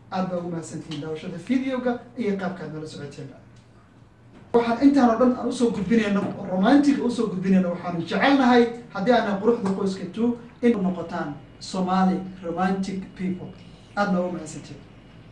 aad baa ugu mahadsantihiin daawashada videoga iyo qaabkaad nala socoteena waxaan intaan oo dhan aan usoo gudbinayno oo romantiga usoo gudbinayno waxaanu jecelnahay haddii aanan quruxda qoyska two in noqotaan somali romantic people aad baa ugu mahadsantihiin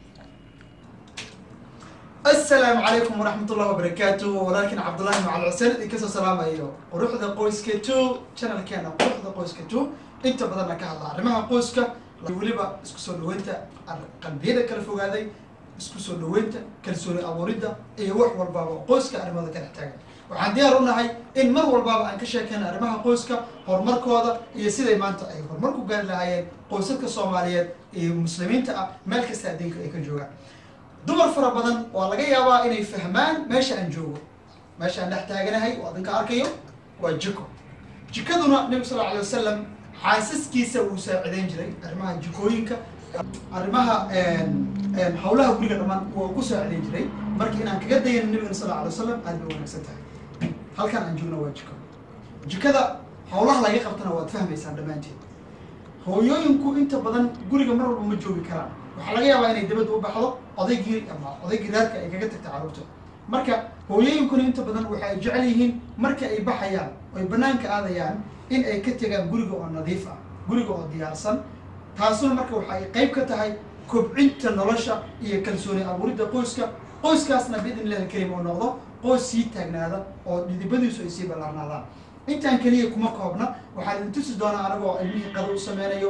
asalaamu calaykum waraxmat ullahi wabarakaatu walaalkiin cabdullahi macal xuseen idin kasoo salaamayo quruxda qoyska two channelkeena quruxda qoyska two inta badanna ka hadla arrimaha qoyska weliba isku soo dhaweynta qalbiyada kala fogaaday isku soo dhaweynta kalsooni abuuridda iyo wax walbaaba qoyska arrimada ka dhex taagan waxaan diyaar u nahay in mar walbaaba aan ka sheekeyna arrimaha qoyska horumarkooda iyo siday maanta ay horumar ku gaari lahaayeen qoysaska soomaaliyeed iyo muslimiinta ah meel kasta adduunka ay ka joogaan dumar fara badan waa laga yaabaa inay fahmaan meesha aan joogo meesha aan dhex taaganahay oo adinka arkayo waa jiko jikaduna nebigu sal alay wasalam xaasaskiisa wuu saacideyn jiray arrimaha jikooyinka arrimaha hawlaha guriga dhammaan waa ku saacideyn jiray marka inaan kaga dayano nabigana sal alay wasalam aad bay wanaagsan tahay halkan aan joogno waa jiko jikada hawlaha laga qabtana waad fahmaysaan dhammaanteed hooyooyinku inta badan guriga mar walba ma joogi karaan waxaa laga yaabaa inay dabadda u baxdo odaygii ama odaygii reerka ay kaga tagta carruurta marka hooyooyinkuna inta badan waxa ay jecel yihiin marka ay baxayaan oy banaanka aadayaan in ay ka tegaan guriga oo nadiif ah guriga oo diyaarsan taasuna marka waxa ay qayb ka tahay kobcinta nolosha iyo kalsooni abuuridda qoyska qoyskaasna biidn illahi alkarim oo noqdo qoys sii taagnaada oo dhidibadiisu ay sii ballaarnaadaan intaan keliya kuma koobna waxaan idin tusi doonaa anagoo ilmihii qado u sameynayo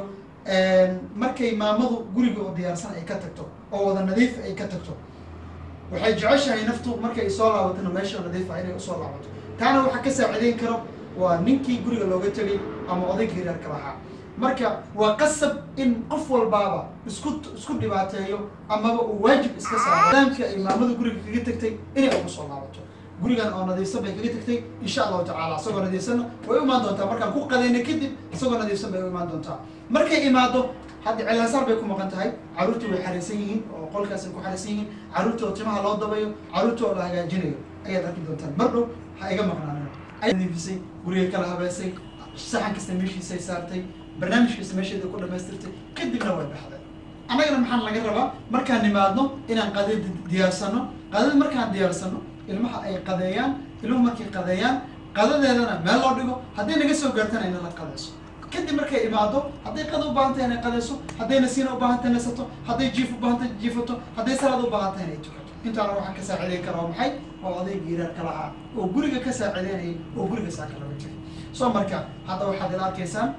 markay maamadu guriga oo diyaarsan ay ka tagto oo wada nadiif ay ka tagto waxay jeceshahay naftu markay soo laabatana meesha nadiifa inay usoo laabato taana waxaa ka saacideyn karo waa ninkii guriga looga tegay ama odaygii reerka lahaa marka waa qasab in qof walbaaba isku isku dhibaateeyo amaba uu waajib iska saaro daamka ay maamadu guriga kaga tagtay inay ugu soo laabato gurigan oo nadiifsan bay kaga tagtay insha allahu tacala isagoo nadiifsanna way u imaan doontaa markaan ku qadayna kadib isagoo nadiifsan bay u imaan doontaa markay imaado hadda cilaasaar bay ku maqan tahay carruurtii way xariisan yihiin oo qolkaasay ku xariisan yihiin carruurta oo timaha loo dabayo carruurta oo la hagaajinayo ayaad arki doontaan mar dhow ha iga maqnaanina ay nadiifisay guriga kala habeysay saxan kasta meeshiisay saartay barnaamij kasta meesheeda ku dhamaystirtay kadibna way baxday annagana maxaan laga rabaa markaan nimaadno inaan qadada diyaarsano qadada markaan diyaarsano ilmaha ay qadeeyaan ilmuhu markay qadeeyaan qadadeedana meel loo dhigo hadday naga soo gaartana ina la qadeyso kadib markay imaado hadday qada u baahan tahay inay qadeyso hadday nasiina u baahan tahay nasato hadday jiif u baahan tahay jiifato hadday salaad u baahan tahay inay tukato intaana waxaan ka saacideyn karaa waa maxay waa odaygii reerka lahaa oo guriga ka saacideynayay oo guriga saaka laga jiray soo marka hadda waxaad ila arkaysaan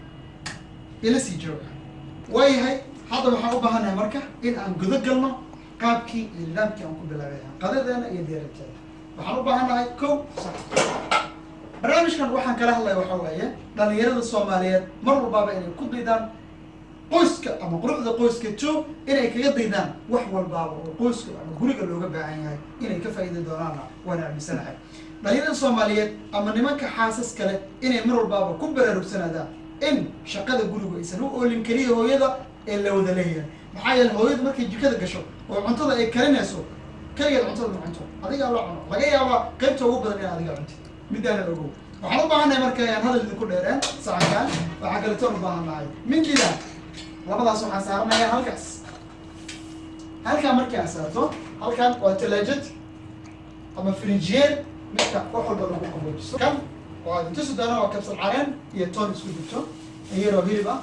ila sii jooga waayahay hadda waxaan u baahannahay marka in aan gudo galno qaabkii iyo nidaamkii aan ku bilaabay qadadeena iyo deerateeda waxaan u baahannahay ko barnaamijkan waxaan kala hadlaya waxa weeye dhalinyarada soomaaliyeed mar walbaaba inay ku daydaan qoyska ama quruxda qoyska two inay kaga daydaan wax walbaaba oo qoyska ama guriga looga baahan yahay inay ka faa'iidi doonaana waan aaminsanahay dhalinyarada soomaaliyeed ama nimanka xaasas kale inay mar walbaaba ku baraarugsanaadaan in shaqada gurigu aysan u oolin keliya hooyada ee la wada leeyahay maxaa yeele hooyada markay jikada gasho oo cuntada ay karinayso keligeed cuntada ma cunto adigaa loo cuno laga yaabaa qaybta ugu badan inaad adiga cuntid midaana ogow waxaan u baahannahay marka aan hadal idinku dheereen sacankaan waxaa kaletoon u baahan nahay mindida labadaas waxaan saaranayaa halkaas halkaa markii aan saarto halkan waa talaajad ama frinjiyeer midka wax walba lagu qaboojiso kan waa idin tusi doona waa kabsal careen iyo toon isku jirto iyaroo hilib ah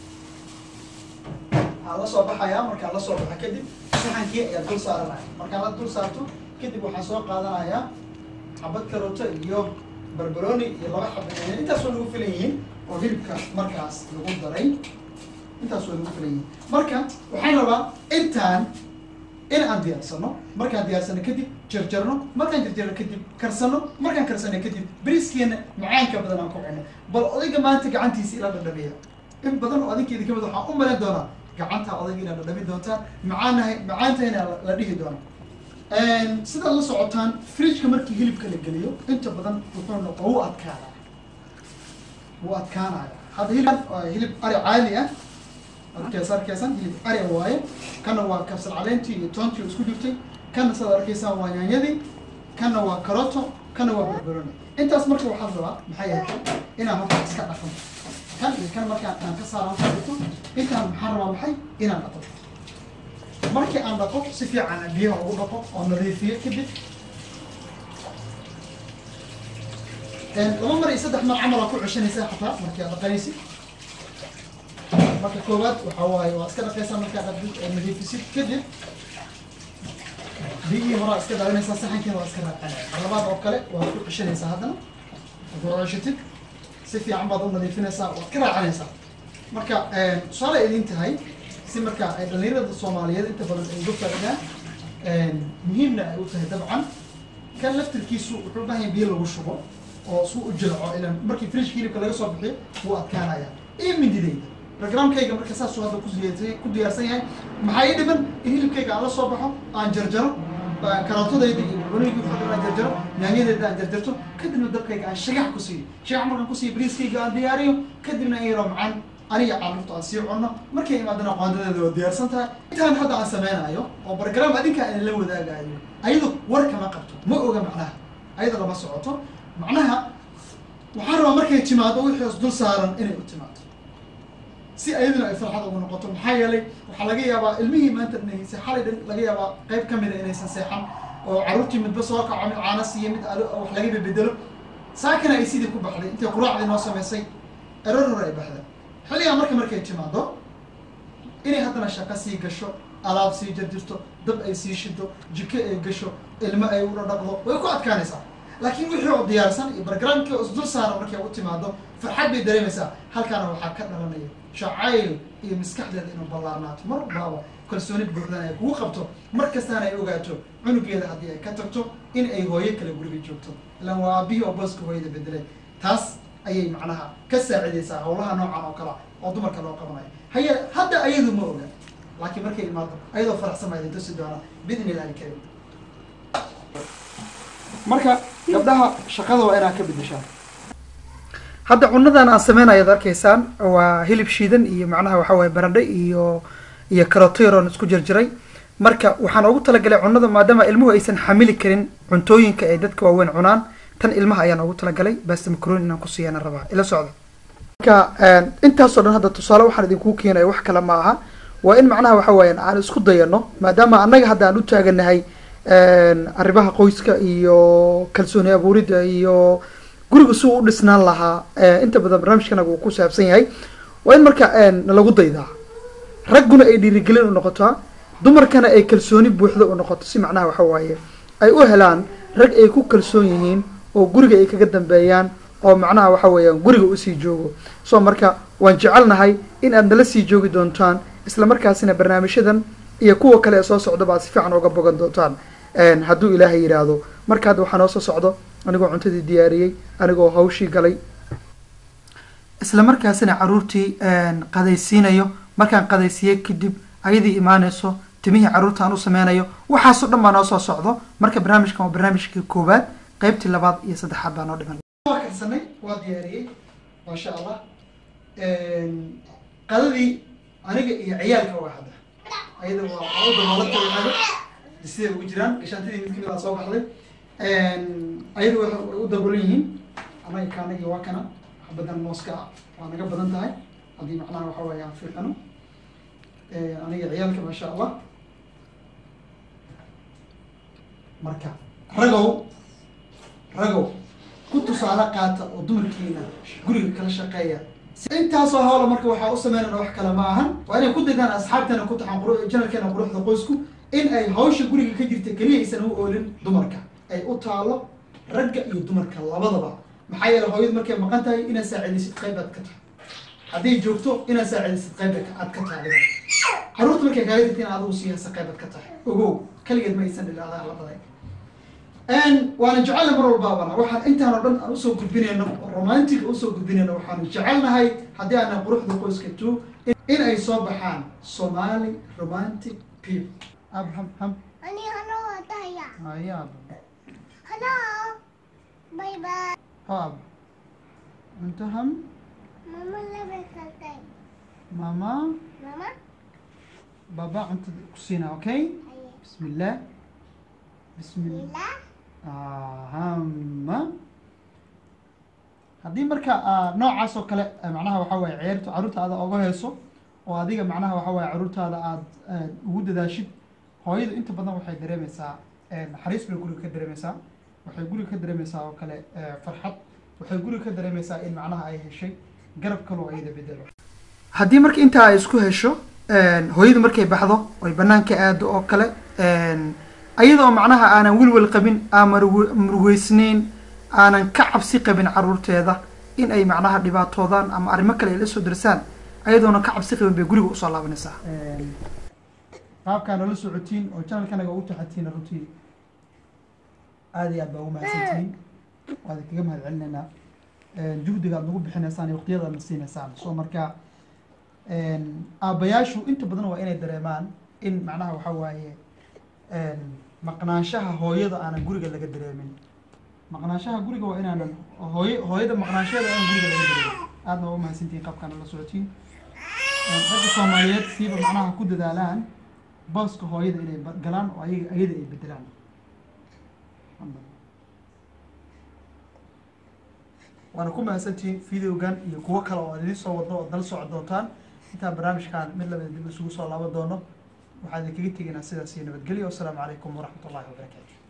waxaan la soo baxayaa markaan la soo baxa kadib saxankii ayaa dul saaranaya markaan la dul saarto kadib waxaan soo qaadanayaa xabad karooto iyo barbaroni iyo laba xaba intaas waa lagu filan yihiin oo hilibka markaas lagu daray intaas waa lagu filan yihiin marka waxaan rabaa intaan in aan diyaarsano markaan diyaarsano kadib jarjarno markaan jarjarno kadib karsano markaan karsano kadib beriiskeena macaanka badan aan ku cuno bal odayga maanta gacantiisa ila dhadhabiya in badan oo adinkeeda kamid waxaan u malayn doonaa gacanta odayga inaad dhadhabi doontaan macaanahay macaantahayna la dhihi doona sidaad la socotaan fridgeka markii hilibka la geliyo inta badan wuxuu noqo wuu adkaanaya wuu adkaanaya hadda hilib hilib ari caadi ah arkees arkeysan hilib ari waaye kana waa kabsal caleentii iyo toontii isku jirtay kana sidaad arkaysaan waa yaanyadii kana waa karoto kana waa barbaroni intaas marka waxaad rabaa maxay yahay inaan horta iska dhaqan kan iyo kan markaan aan ka saaraan fadhito intaan maxaan rabaa maxay inaan dhaqo markii aan dhaqo si fiican biyaha ugu dhaqo oo nadiifiyo kadib laba mar iyo saddex mar camal aa ku ceshanaysaa xataa markii aad dhaqanaysid marka koowaad waxaa waaye waa iska dhaqaysaa markaa dhaqdid oo nadiifisid kadib biyihii horaa iska dhalinaysaa saxankiina waa iska raacanaysaa labaad oo kale waad ku ceshanaysaa haddana waad ku ceshatid si fiican baad u nadiifinaysaa waad ka raacanaysaa marka tusaale idin tahay si marka ay dhalinyarada soomaaliyeed inta badan ay uga faa'iidaan muhiimna ay u tahay dabcan kan laftirkiisu wuxuu u baahan yahay biyo lagu shubo oo suu u jilco ilan markii frishka hilibka laga soo bixiyo wuu adkaanaya iyo mindidayda programkayga marka saasuu hadda kudiyaarsan ku diyaarsan yahay maxaa ii dhiman in hilibkayga aan la soo baxo aan jarjaro karootadayda iyo cunigii fadlan aan jarjaro yaanyadeeda aan jarjarto kadibna dabkayga aan shagax ku siiyo shagax markaan ku siiyo bariiskayga aan diyaariyo kadibna in yaroo macaan aniga carruurta aan sii cunno markay imaadana qoondadeeda waa diyaarsan tahay intaan hadda aan sameynayo oo bargaraam adinka aan la wadaagayo ayadu war kama qabto ma oga macnaha ayada lama socoto macnaha waxaan rabaa markay timaado wixii is dul saaran inay u timaado si ayaduna ay farxad ugu noqoto maxaa yeelay waxaa laga yaabaa ilmihii maanta dhinaysay xalay dhan laga yaabaa qayb ka mida inaysan seexan oo carruurtii midba soo kaco mid caana siiyo mid wax laga bedelo saakana ay sidii ku baxday intay quraacdii noo samaysay erar hore ay baxday xilligaa marka markay timaado inay haddana shaqo sii gasho alaab sii jarjirto dab ay sii shido jiko ay gasho ilmo ay u dhadhaqdo way ku adkaanaysaa laakiin wixii oo diyaarsan iyo bargaraamkii oo isdul saaran markay u timaado farxad bay dareemaysaa halkaana waxaa ka dhalanaya jacayl iyo maskaxdeeda inuu ballaarnaato mar walbaaba kalsooni buuxdan ay kugu qabto mar kastaana ay ogaato cunugeeda haddii ay ka tagto in ay hooyo kale guriga joogto ilaan waa aabihii oo booska hooyada bedelay taas ayay macnaha ka saacidaysaa hawlaha noocan oo kala oo dumarka loo qabanayo haye hadda ayadu ma oga laakiin markay imaado ayadoo faraxsan baa idin tusi doona bidn illahi karim marka gabdhaha shaqada waa inaad ka bedeshaan hadda cunadan aan sameynayo ad arkaysaan waa hilib shiidan iyo macnaha waxa waye baradhe iyo iyo karotoyron isku jirjiray marka waxaan ugu talagalay cunada maadaama ilmuhu aysan xamili karin cuntooyinka ay dadka waaweyn cunaan tan ilmaha ayaan ugu talagalay basta macroni inaan kusiiyana rabaa ila socda marka intaasoo dhan hadda tusaale waxaan idinku keenaya wax kale ma aha waa in macnaha waxa weeyaan aan isku dayano maadaama annaga hadda aan u taaganahay arrimaha qoyska iyo kalsooni abuuridda iyo guriga suu u dhisnaan lahaa inta badan barnaamijkanaga uu ku saabsan yahay waa in marka nalagu daydaa ragguna ay dhiirigelin u noqotaa dumarkana ay kalsooni buuxda u noqoto si macnaha waxa waaye ay u helaan rag ay ku kalsoon yihiin oo guriga ay kaga dambeeyaan oo macnaha waxa weeyaan guriga usii joogo so marka waan jecelnahay in aad nala sii joogi doontaan isla markaasina barnaamijyadan iyo kuwa kale ee soo socdaba aad si fiican uga bogan doontaan hadduu ilaahay yidhaahdo marka hadda waxaa noo soo socdo anigoo cuntadii diyaariyey anigoo hawshii galay isla markaasina caruurtii qadaysiinayo markaan qadaysiiyey kadib ayadii imaanayso timihii carruurta aan u sameynayo waxaasoo dhan baa noo soo socdo marka barnaamijkan waa barnaamijkii koowaad qeybtii labaad iyo saddexaad baa noo dhiman waa karsanay waa diyaariyey maasha allah qadadii aniga iyo ciyaalka waa hadda ayada waa waa u daboolatay siday ugu jiraan gashaantidii mid kamid aa soo baxday ayada way u daboolan yihiin anaga kaanagii waa kana xabadan mooska ah waa naga badan tahay haddii macnaha waxa weeye aan fiiqano aniga ciyaalka maasha allah marka ragow ragow ku tusaale qaata oo dumarkiina guriga kala shaqeeya intaasoo hawla marka waxaa u sameynana wax kale ma ahan waa inay ku daydaan asxaabteena ku taxan quru janalkeena quruxda qoysku in ay hawsha guriga ka jirta keliya aysan u oolin dumarka ay u taalo ragga iyo dumarka labadaba maxaa yeele hooyadu markay maqan tahay inaad saacidaysid qayb aad ka tahay hadday joogto inaad saacidaysid qayb aad ka tahay carruurta markay kaaga jirta in adigu siiyasa qayb aad ka tahay ogow kaligeed ma aysan dhilaadaa labaday waana jecella mar walbaabana waxaan intaan oo dhan aan usoo gudbinayno oo romantic usoo gudbinayno waxaanu jecelnahay haddii aanan quruxda qoyska two in ay soo baxaan somali romantic people ab ham ham Ani ano taya. hayaab Hello. Bye bye. haab inta ham Mama lebe kalkay. mama Mama. baba cuntada ku siina okay Aye. bismillah bismillah Mila. ahama haddii marka aa noocaas oo kale eh, macnaha waxa waaye ciyaarta carruurtaada oga heeso oo adiga macnaha waxa waaye carruurtaada aad aad ugu dadaashid hooyadu inta badan waxay dareemeysaa naxariis bay guriga ka dareemeysaa waxay guriga ka dareemeysaa oo kale eh, farxad waxay guriga ka dareemeysaa in macnaha ay heshay garab kaloo ayada bedelo haddii marka intaa ay isku hesho hooyadu markay baxdo oy banaanka aado oo kale ayadoo macnaha aanan welwel qabin aan marugu- murugeysnayn aanan ka cabsi qabin caruurteeda in ay macnaha dhibaatoodaan ama arrimo kale ay la soo darsaan ayadoona ka cabsi qabin bay guriga usoo laabanaysaa qaabkaa nala socotiin oo janalkanaga ugu taxatiin runtii aada iyo aad baa ugu mahadsantihiin waad kaga mahad celinaynaa juhdiga aad nagu bixinaysaan iyo waqtiyada aad na siinaysaan so marka aabbayaashu inta badan waa inay dareemaan in macnaha waxaa waaye maqnaanshaha hooyada aanan guriga laga dareemin maqnaanshaha guriga waa inaanan hooy hooyada maqnaanshaheeda aanan guriga laga dareemin aadna waa u mahadsantihiin qaabkaana la socotiin ragga soomaaliyeed siiba macnaha ku dadaalaan booska hooyada inay ba- galaan oo ayaga ayada ay bedelaan waana ku mahadsantihiin videogan iyo kuwo kale oo idiin soo wadno ood nala socon doontaan intaan barnaamijkan mid labada dib isugu soo laaban doono waxaan idinkaga tegaynaa sidaas iyo nabadgelyo wasalaamu calaykum waraxmat ullahi wabarakaatu